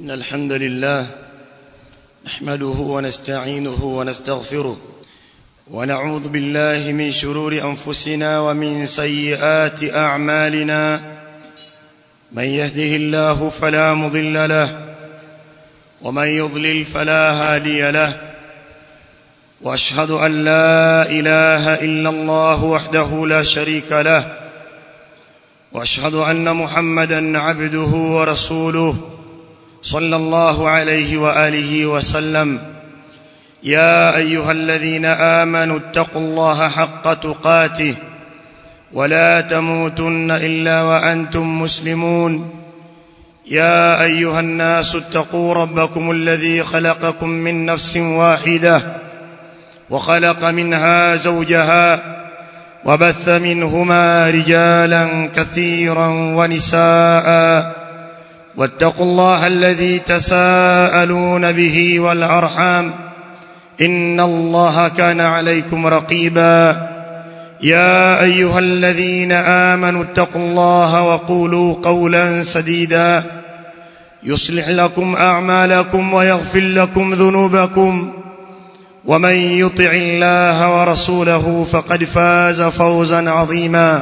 إن الحمد لله نحمده ونستعينه ونستغفره ونعوذ بالله من شرور أنفسنا ومن سيئات أعمالنا من يهده الله فلا مضل له ومن يضلل فلا هادي له واشهد ان لا اله الا الله وحده لا شريك له واشهد ان محمدا عبده ورسوله صلى الله عليه واله وسلم يا ايها الذين امنوا اتقوا الله حق تقاته ولا تموتن الا وانتم مسلمون يا ايها الناس اتقوا ربكم الذي خلقكم من نفس واحده وخلق منها زوجها وبث منهما رجالا كثيرا ونساء واتقوا الله الذي تساءلون به والارحام ان الله كان عليكم رقيبا يا ايها الذين امنوا اتقوا الله وقولوا قولا سديدا يصلح لكم اعمالكم ويغفر لكم ذنوبكم ومن يطع الله ورسوله فقد فاز فوزا عظيما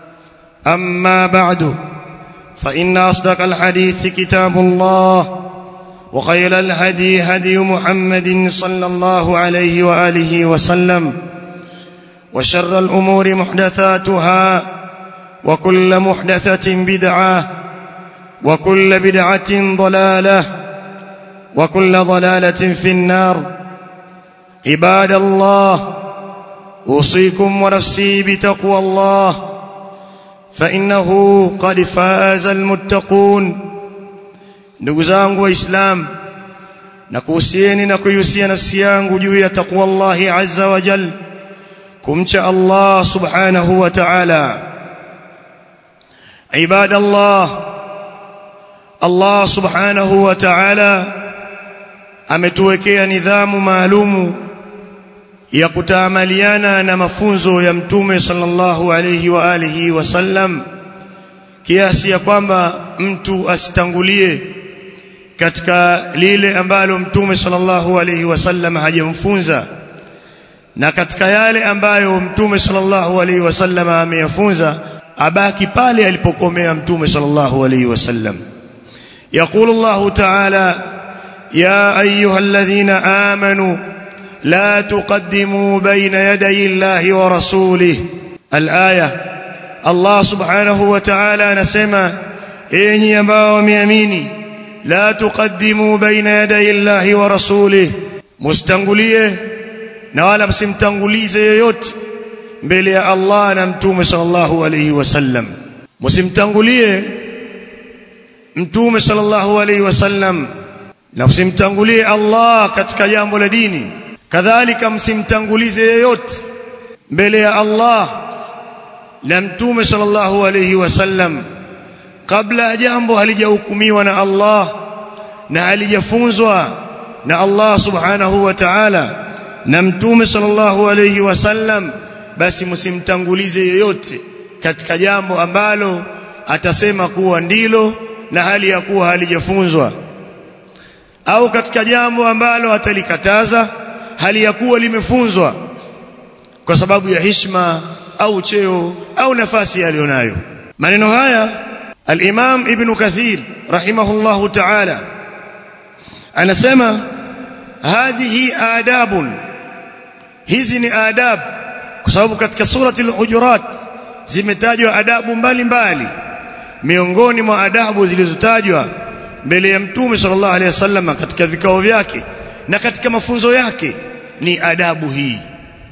اما بعد فان اصدق الحديث كتاب الله وخير الهدي هدي محمد صلى الله عليه واله وسلم وشر الامور محدثاتها وكل محدثه بدعه وكل بدعه ضلاله وكل ضلاله في النار عباد الله اوصيكم ونفسي بتقوى الله فانه قد فاز المتقون ndugu zangu waislamu nakuhusieni na kuihusia nafsi yangu juu ya taqwa Allah azza wa jal kumcha Allah subhanahu wa ta'ala ibadallah Allah subhanahu wa ta'ala ametuwekea nidhamu maalumu ya kutaamaliana na mafunzo ya mtume sallallahu alayhi wa alihi wasallam kiasi ya kwamba mtu asitangulie katika lile ambalo mtume sallallahu alayhi wasallam hajamfunza na katika yale ambayo mtume sallallahu alayhi wasallam ameyafunza abaki pale alipokomea mtume sallallahu alayhi wasallam يقول الله تعالى يا ايها الذين امنوا لا تقدموا بين يدي الله ورسوله الايه الله سبحانه وتعالى anasema enyi ambao wameamini la tuqaddimu baina yaday Allah wa rasulih mustangulie na wala msimtangulize yoyote mbele ya Allah na mtume sallallahu alayhi wasallam msimtangulie mtume sallallahu alayhi wasallam na msimtangulie Allah katika jambo la dini kadhalika msimtangulize yeyote mbele ya Allah na mtume sallallahu alayhi wasallam kabla jambo halijahukumiwa na Allah na halijafunzwa na Allah subhanahu wa ta'ala na mtume sallallahu alayhi wasallam basi msimtangulize yeyote katika jambo ambalo atasema kuwa ndilo na hali ya kuwa halijafunzwa au katika jambo ambalo atalikataza hali ya kuwa limefunzwa kwa sababu ya hishma au cheo au nafasi aliyonayo maneno haya al-Imam Ibn Kathir rahimahullahu ta'ala anasema hadhihi adabun hizi ni adab kwa sababu katika surati al-Hujurat zimetajwa adabu mbalimbali miongoni mwa adabu zilizotajwa mbele ya mtume sallallahu alaihi wasallam katika vikao vyake na katika mafunzo yake ni adabu hii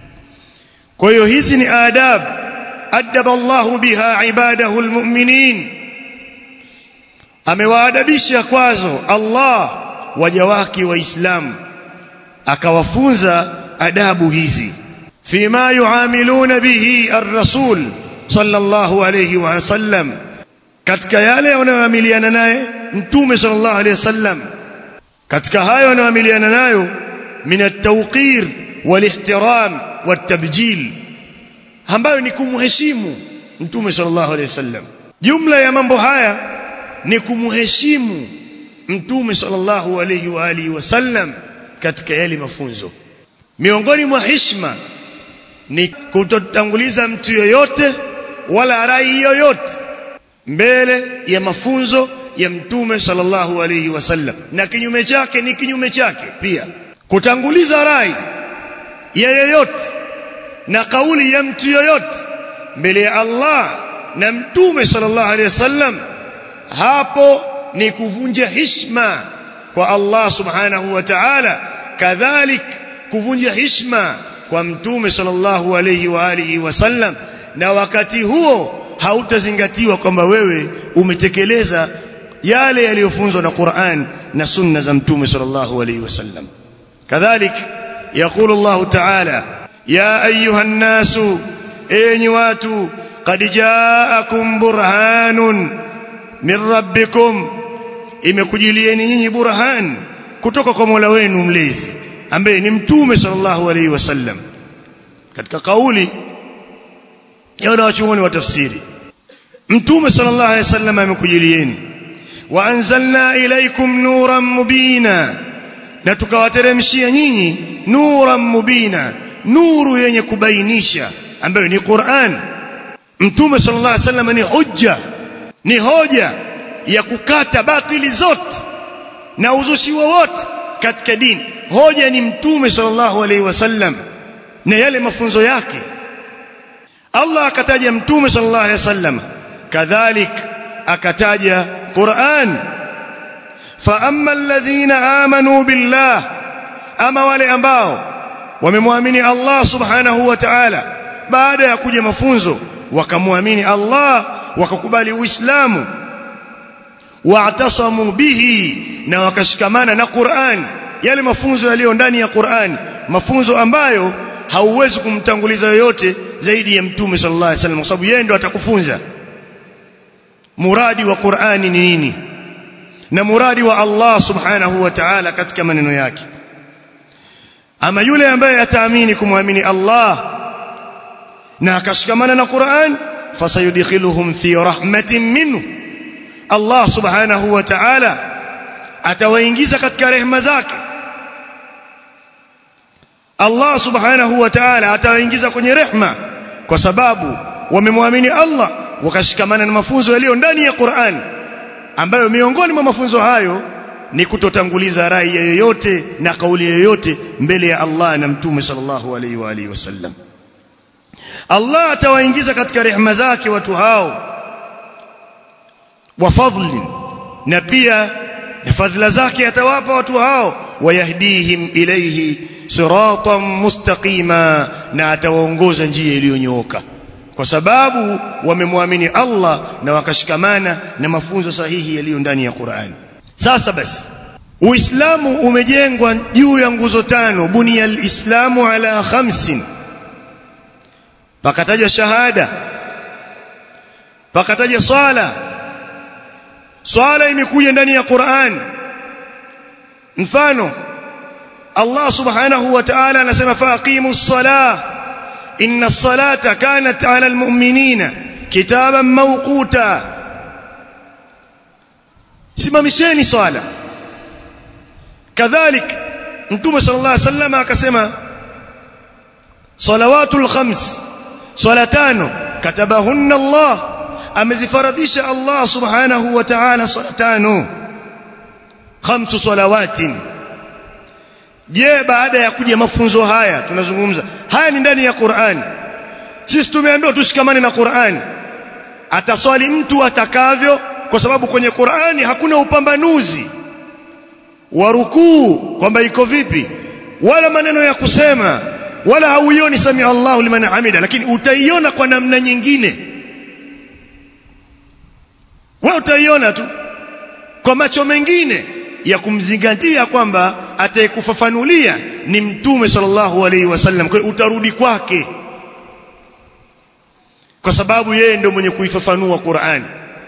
kwa hiyo hizi ni adab adaba Allahu biha ibadahu almu'minin amewaadabisha kwazo Allah waja wake waislamu akawafunza adabu hizi fima yuamiluna bihi ar-rasul sallallahu alayhi wa sallam katika yale wanayoamiliana naye mtume sallallahu alayhi wasallam katika hayo wanayoamiliana nayo min at-tawqir wal-ihtiram wat-tabjil ambayo ni kumheshimu mtume sallallahu alayhi wasallam jumla ya mambo haya ni kumheshimu mtume sallallahu alayhi wa alihi wasallam katika yale mafunzo miongoni mwa hishma ni kutotanguliza mtu yoyote wala rai yoyote mbele ya mafunzo ya mtume sallallahu alayhi wasallam na kinyume chake ni kinyume chake pia kutanguliza rai ya yoyote na kauli ya mtu yoyote mbele ya Allah na mtume sallallahu alayhi wasallam hapo ni kuvunja hishma kwa Allah subhanahu wa ta'ala kadhalik kuvunja hishma kwa mtume sallallahu alayhi wa alihi wasallam na wakati huo hautazingatiwa kwamba wewe umetekeleza yale yaliyofunzwa na Qur'an na sunna za mtume sallallahu alayhi wasallam kadhalik يقول الله تعالى يا ايها الناس اي watu قد جاءكم برهان min rabbikum imekujilieni nyinyi burhan kutoka kwa Mola wenu mlezi ambaye ni mtume sallallahu alaihi wasallam katika kauli ya wanachuoni wa tafsiri mtume sallallahu alaihi wasallam amekujilieni wa anzalna ilaykum nuran mubina na tukawateremshia nyinyi nuran mubina nuru yenye kubainisha ambayo ni Qur'an mtume sallallahu alaihi wasallam ni hujja ni hoja ya kukata batili zote na uzushi wowote katika dini hoja ni mtume sallallahu alaihi wasallam na yale mafunzo yake Allah akataja mtume sallallahu alaihi wasallam kadhalik akataja Qur'an fa amma alladhina amanu billah ama wale ambao wamemwamini Allah subhanahu wa ta'ala baada ya kuja mafunzo wakamwamini Allah wakakubali uislamu wa'tasamu bihi na wakashikamana na Qur'an yale mafunzo yaliyo ndani ya Qur'an mafunzo ambayo hauwezi kumtanguliza yoyote zaidi ya mtume sallallahu alaihi wasallam kwa sababu yeye ndo atakufunza muradi wa Qur'ani ni nini na muradi wa Allah subhanahu wa ta'ala katika maneno yake ama yule ambaye ataamini kumwamini Allah na akashikamana na Qur'an fasayudkhiluhum fi rahmatin minhu Allah subhanahu wa ta'ala atawaingiza katika rehema zake Allah subhanahu wa ta'ala atawaingiza kwenye rehema kwa sababu wamemwamini Allah wakashikamana na mafunzo yaliyo ndani ya Qur'an ambayo miongoni mwa mafunzo hayo ni kutotanguliza rai yoyote na kauli yoyote mbele ya Allah na mtume sallallahu alaihi wa alihi wasallam Allah atawaingiza katika rehema zake watu hao wa fadli na pia na fadhila zake atawapa watu hao wayahdihim ilayhi siratan mustaqima na atawaongoza njia iliyonyooka kwa sababu wamemwamini Allah na wakashikamana na mafunzo sahihi yaliyo ndani ya Qur'an sasa basi Uislamu umejengwa juu ya nguzo tano bunia alislamu ala khamsin pakataja shahada pakataja swala swala imekuja ndani ya Qur'an mfano Allah subhanahu wa ta'ala anasema faqimus salah inna as-salata kanat 'ala al-mu'minina kitaban mawquta simamisheni swala kadhalik mtume sallallahu alayhi wasallam akasema salawatul khams swala tano katabahunna Allah amezifaradhisha Allah subhanahu wa ta'ala swala tano khamsu salawatin je baada ya kuja mafunzo haya tunazungumza haya ni ndani ya Qur'an sisi tumeambiwa tushikamane na Qur'an ataswali mtu atakavyo kwa sababu kwenye Qur'ani hakuna upambanuzi wa rukuu kwamba iko vipi wala maneno ya kusema wala hauioni sami Allahu liman hamida lakini utaiona kwa namna nyingine wewe utaiona tu kwa macho mengine ya kumzingatia kwamba atayekufafanulia ni mtume sallallahu alaihi wasallam kwa utarudi kwake kwa sababu yeye ndio mwenye kuifafanua Qur'an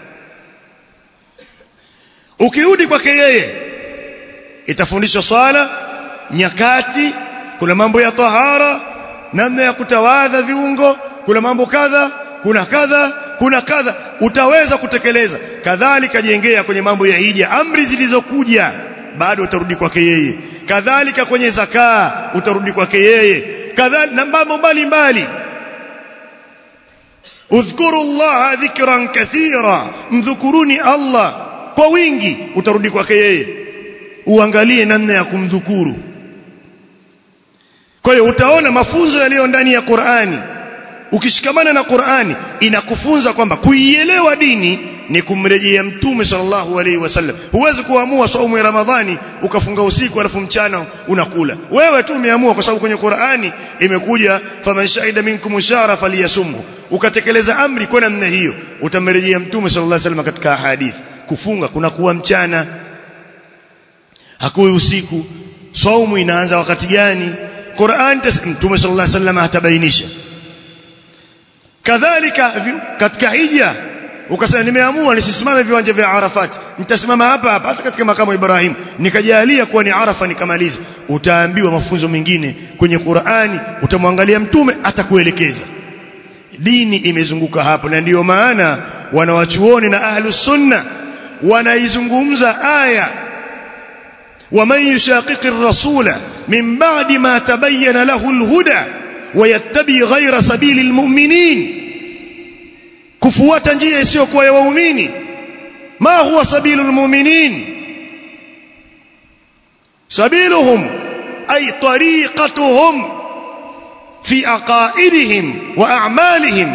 ukirudi kwake yeye itafundishwa swala nyakati kuna mambo ya tahara namna ya kutawadha viungo kuna mambo kadha kuna kadha kuna kadha utaweza kutekeleza kadhalika jengea kwenye mambo ya hija amri zilizokuja bado utarudi kwake yeye kadhalika kwenye zakaa utarudi kwake yeye kadhalika na mambo mbalimbali udhkuru llaha dhikran kathira mdhukuruni allah kwa wingi utarudi kwake yeye uangalie namna ya kumdhukuru kwa hiyo utaona mafunzo yaliyo ndani ya Qur'ani ukishikamana na Qur'ani inakufunza kwamba kuielewa dini ni kumrejea mtume sallallahu alaihi wasallam huwezi kuamua saumu ya ramadhani ukafunga usiku alafu mchana unakula wewe tu umeamua kwa sababu kwenye Qur'ani imekuja faman shahida minkum shahra falyasumhu ukatekeleza amri kwa namna hiyo utamrejea mtume sallallahu alaihi wasallam katika hadithi kufunga kuna kuwa mchana hakuwi usiku saumu inaanza wakati gani Qur'an mtume sallallahu alaihi wasallam atabainisha kadhalika katika hija ukasema nimeamua nisisimame viwanja vya Arafat nitasimama hapa hapa hata katika makamu Ibrahim nikajalia kuwa ni Arafa nikamaliza utaambiwa mafunzo mengine kwenye Qur'ani utamwangalia mtume atakuelekeza dini imezunguka hapo na ndiyo maana wanawachuoni na ahlus sunna wanaizungumza aya ومن يشاقق الرسول من بعد ما تبين له الهدى ويتبع غير سبيل المؤمنين kufuata njia isiyokuwa ya waumini ma huwa sabilu almu'minin sabiluhum ay tariqatuhum fi aqaidihim wa a'malihim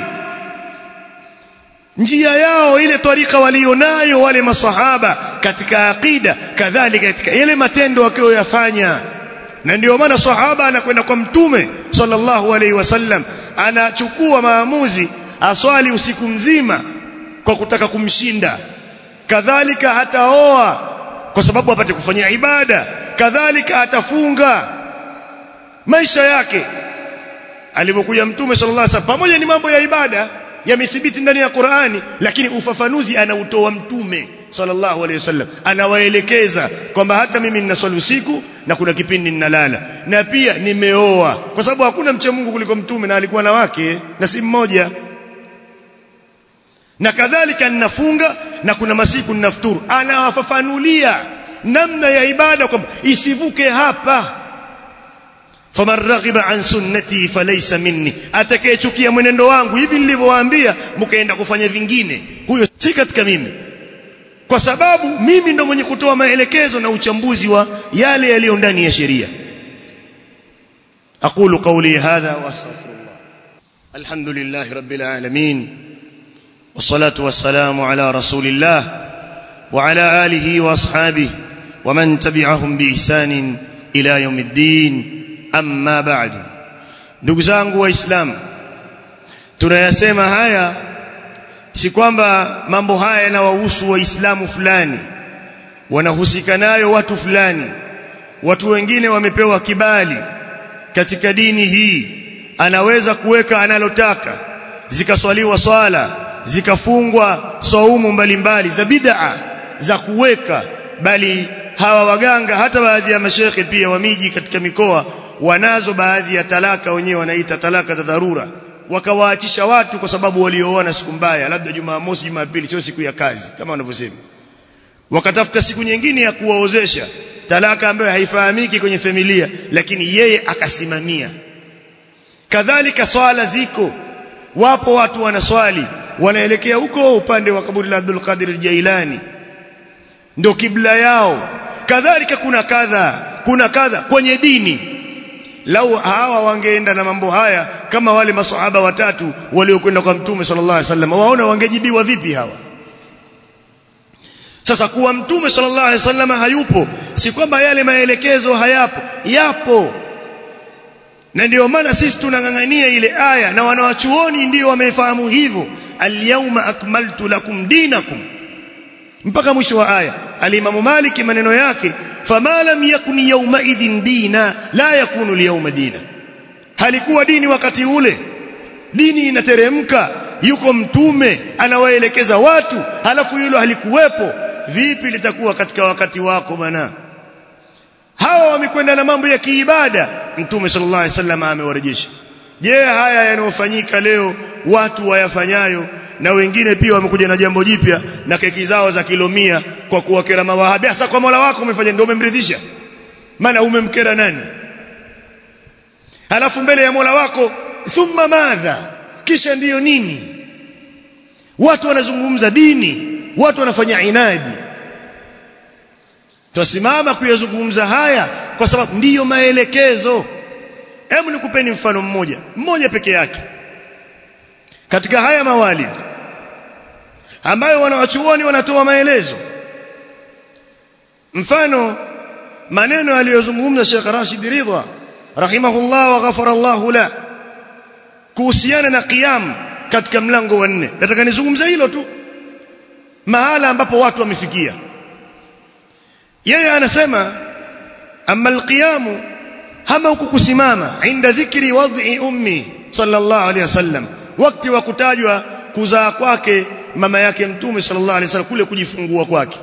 njia yao ile tarika walionayo wale masahaba katika aqida kadhalika katika yale matendo wakiyoyafanya na ndio maana sahaba anakwenda kwa mtume sallallahu alaihi wasallam anachukua maamuzi aswali usiku mzima kwa kutaka kumshinda kadhalika hataoa kwa sababu apate kufanyia ibada kadhalika atafunga maisha yake alivyokuja mtume sallallahu alaihi wasallam pamoja ni mambo ya ibada yamethibiti ndani ya Qur'ani lakini ufafanuzi anautoa mtume sallallahu alaihi wasallam anawaelekeza kwamba hata mimi ninaswali usiku na kuna kipindi ninalala na pia nimeoa kwa sababu hakuna mcha Mungu kuliko mtume na alikuwa na wake na si mmoja na kadhalika ninafunga na kuna masiku ninafuturu anawafafanulia namna ya ibada kwamba isivuke hapa faman raghiba an sunnati falaysa minni atakayechukia mwenendo wangu hivi nilivyowaambia mkaenda kufanya vingine huyo si katika mimi kwa sababu mimi ndo mwenye kutoa maelekezo na uchambuzi wa yale yaliyo ndani ya sheria aqulu qawli hadha wa astaghfirullah alhamdulillah rabbil alamin والصلاه والسلام على رسول الله وعلى اله واصحابه ومن تبعهم باحسان الى يوم الدين amma ba'du ndugu zangu waislamu tunayasema haya si kwamba mambo haya yanawahusu waislamu fulani wanahusika nayo watu fulani watu wengine wamepewa kibali katika dini hii anaweza kuweka analotaka zikaswaliwa swala zikafungwa saumu mbalimbali za bid'a za kuweka bali hawa waganga hata baadhi ya mashekhe pia wa miji katika mikoa wanazo baadhi ya talaka wenyewe wanaita talaka za dharura wakawaachisha watu kwa sababu walioona siku mbaya labda Jumamosi Jumapili sio siku ya kazi kama wanavyosema wakatafuta siku nyingine ya kuwaozesha talaka ambayo haifahamiki kwenye familia lakini yeye akasimamia kadhalika swala ziko wapo watu wanaswali wanaelekea huko upande wa kaburi la Abdul Qadir Jailani ndio kibla yao kadhalika kuna kadha kuna kadha kwenye dini lau hawa wangeenda na mambo haya kama wale maswahaba watatu waliokwenda kwa mtume sallallahu alaihi wasallam waona wangejibiwa vipi hawa sasa kuwa mtume sallallahu alaihi wasallam hayupo si kwamba yale maelekezo hayapo yapo na ndio maana sisi tunang'ang'ania ile aya na wanawachuoni ndio wamefahamu hivyo alyawma akmaltu lakum dinakum mpaka mwisho wa aya alimamu maliki maneno yake fama lam yakun yawma idhin dina la yakunu alyawma dina halikuwa dini wakati ule dini inateremka yuko mtume anawaelekeza watu halafu hilo halikuwepo vipi litakuwa katika wakati wako bana hawa wamekwenda na mambo ya kiibada mtume sallallahu alaihi wasallam amewarejesha je haya yanayofanyika leo watu wayafanyayo na wengine pia wamekuja na jambo jipya na keki zao za kilo mia kwa kuwakera mawahabi sasa kwa Mola wako umefanya ndio umemridhisha maana umemkera nani halafu mbele ya Mola wako thumma madha kisha ndiyo nini watu wanazungumza dini watu wanafanya inadi tusimama kuyazungumza haya kwa sababu ndiyo maelekezo hebu nikupeni mfano mmoja mmoja peke yake katika haya mawalid ambayo wanawachuoni wanatoa maelezo mfano maneno aliyozungumza Sheikh Rashid Ridha rahimahullah wa ghafara Allah la kuhusiana na qiyam katika mlango wa nne nataka nizungumze hilo tu mahala ambapo watu wamefikia yeye anasema amma alqiyamu hama huku kusimama inda dhikri wad'i ummi sallallahu alayhi wasallam wakati wa kutajwa kuzaa kwake mama yake mtume sallallahu alayhi wasallam kule kujifungua kwake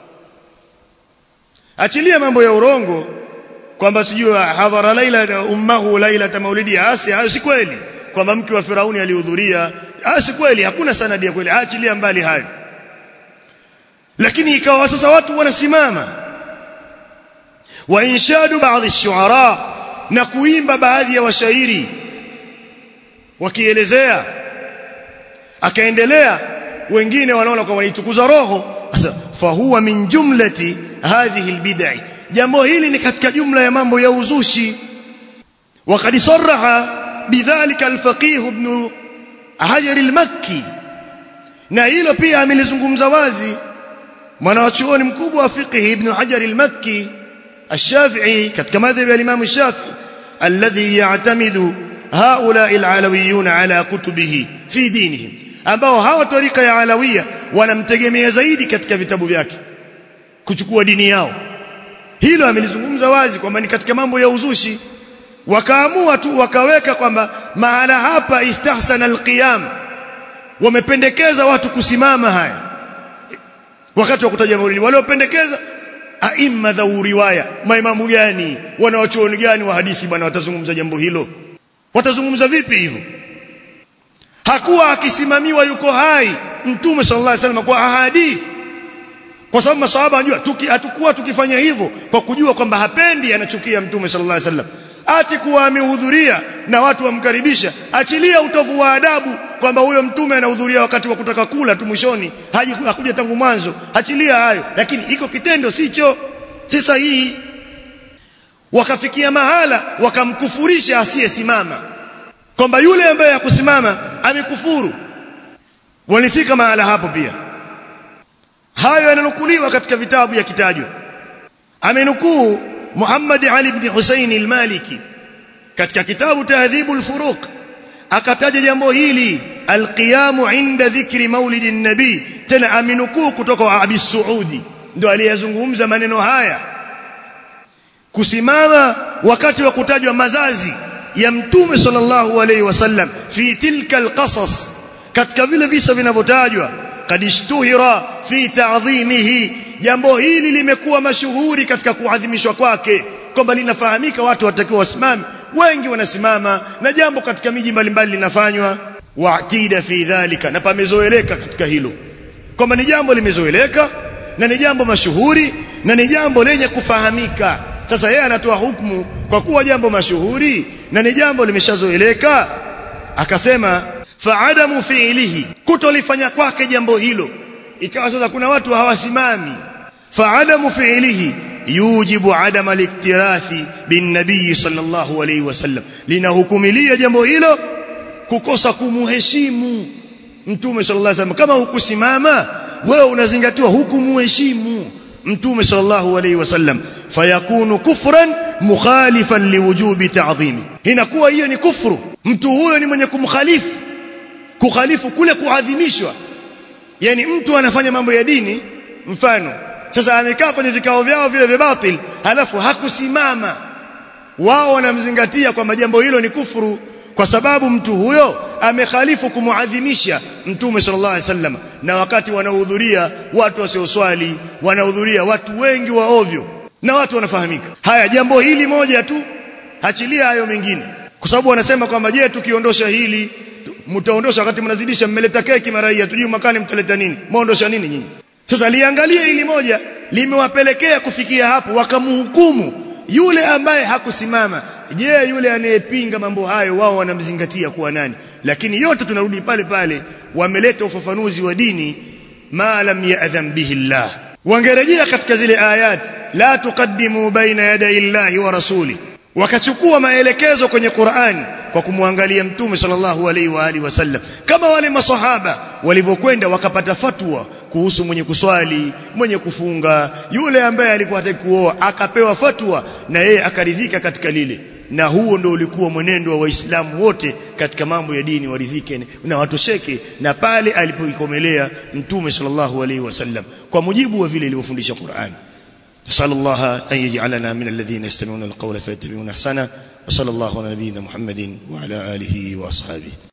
achilia mambo ya urongo kwamba sijui hadhara laila ummahu laila maulidi asi hayo si kweli kwamba mke wa Firauni alihudhuria ah si kweli hakuna sanadi ya kweli achilia mbali hayo lakini ikawa sasa watu wanasimama wa inshadu baadhi shuara na kuimba baadhi ya washairi wakielezea akaendelea wengine wanaona kwamba wanaitukuza roho sasa fahuwa min jumlati hadhihi albid'i jambo hili ni katika jumla ya mambo ya uzushi وقد صرح بذلك الفقيه ابن حجر المكي na hilo pia amelizungumza wazi mwanachuoni mkubwa wa fiqh ibn Hajar al-Makki الشافعي katika madhhabi ya Imam Shafi'i alladhi ya'tamidu haula'i al-alawiyun ala kutubihi fi dinihim ambao hawa tarika ya alawia wanamtegemea zaidi katika vitabu vyake kuchukua dini yao hilo amelizungumza wazi kwamba ni katika mambo ya uzushi wakaamua tu wakaweka kwamba mahala hapa istahsana alqiyam wamependekeza watu kusimama haya wakati wa kutaja maulidi waliopendekeza aima dha riwaya maimamu gani wanawachuoni gani wa hadithi bwana watazungumza jambo hilo watazungumza vipi hivyo hakuwa akisimamiwa yuko hai mtume sallallahu alaihi wasallam kwa ahadithi kwa sababu maswahaba wanajua tuki, hatakuwa tukifanya hivyo kwa kujua kwamba hapendi anachukia mtume sallallahu alaihi wasallam ati kuwa amehudhuria na watu wamkaribisha achilia utovu wa adabu kwamba huyo mtume anahudhuria wakati wa kutaka kula tu mwishoni hakuja tangu mwanzo achilia hayo lakini iko kitendo sicho si sahihi wakafikia mahala wakamkufurisha asiyesimama kwamba yule ambaye hakusimama amekufuru walifika mahala hapo pia hayo yananukuliwa katika vitabu ya kitajwa amenukuu Muhammad Ali ibn Hussein al-Maliki katika kitabu Tahdhibu al-Furuq akataja jambo hili alqiyamu inda dhikri maulidi nabii tena aminukuu kutoka kwa Abi Suudi ndio aliyezungumza maneno haya kusimama wakati wa kutajwa mazazi ya mtume sallallahu alayhi wasallam fi tilka alqasas katika vile visa vinavyotajwa kad ishtuhira fi ta'dhimihi jambo hili limekuwa mashuhuri katika kuadhimishwa kwake kwamba linafahamika watu watakiwa wasimame wengi wanasimama na jambo katika miji mbalimbali linafanywa wa'tida fi dhalika na pamezoeleka katika hilo kwamba ni jambo limezoeleka na ni jambo mashuhuri na ni jambo lenye kufahamika sasa yeye anatoa hukumu kwa kuwa jambo mashuhuri na ni jambo limeshazoeleka akasema fa'adamu fi'lihi kutolifanya kwake jambo hilo ikawa sasa kuna watu hawasimami fa'adamu fi'lihi yujibu adama aliktirathi bin nabii sallallahu alayhi wasallam linahukumilia jambo hilo kukosa kumuheshimu mtume sallallahu alayhi wasallam kama hukusimama wewe unazingatiwa hukumuheshimu mtume sallallahu alayhi wasallam fayakunu kufran mukhalifan liwujubi ta'dhimi inakuwa hiyo ni kufuru mtu huyo ni mwenye kumkhalifu kukhalifu kule kuadhimishwa yani mtu anafanya mambo ya dini mfano sasa amekaa kwenye vikao vyao vile vya batil halafu hakusimama wao wanamzingatia kwamba jambo hilo ni kufuru kwa sababu mtu huyo amekhalifu kumuadhimisha mtume sallallahu alaihi wasallam na wakati wanahudhuria watu wasioswali wanahudhuria watu wengi wa ovyo na watu wanafahamika haya jambo hili moja tu achilia hayo mengine kwa sababu wanasema kwamba je tukiondosha hili mtaondosha wakati mnazidisha mmeleta keki mara hii hatujui mwakani mtaleta nini muondosha nini nyinyi sasa liangalie ili moja limewapelekea kufikia hapo wakamhukumu yule ambaye hakusimama je yule anayepinga mambo hayo wao wanamzingatia kuwa nani lakini yote tunarudi pale pale wameleta ufafanuzi wa dini ma lam ya'dham bihi Allah wangerejea katika zile ayat la tuqaddimu baina yaday Allahi wa rasuli wakachukua maelekezo kwenye Qur'an kwa kumwangalia mtume sallallahu alaihi wa alihi wasallam kama wale masahaba walivyokwenda wakapata fatwa kuhusu mwenye kuswali mwenye kufunga yule ambaye alikuwa hataki kuoa akapewa fatwa na yeye akaridhika katika lile na huo ndio ulikuwa mwenendo wa waislamu wote katika mambo ya dini waridhike na watosheke na pale alipoikomelea mtume sallallahu alaihi wasallam kwa mujibu wa vile ilivyofundisha Qur'an نسأل الله أن يجعلنا من الذين يستمعون القول فيتبعون أحسنه وصلى الله على نبينا محمد وعلى آله وأصحابه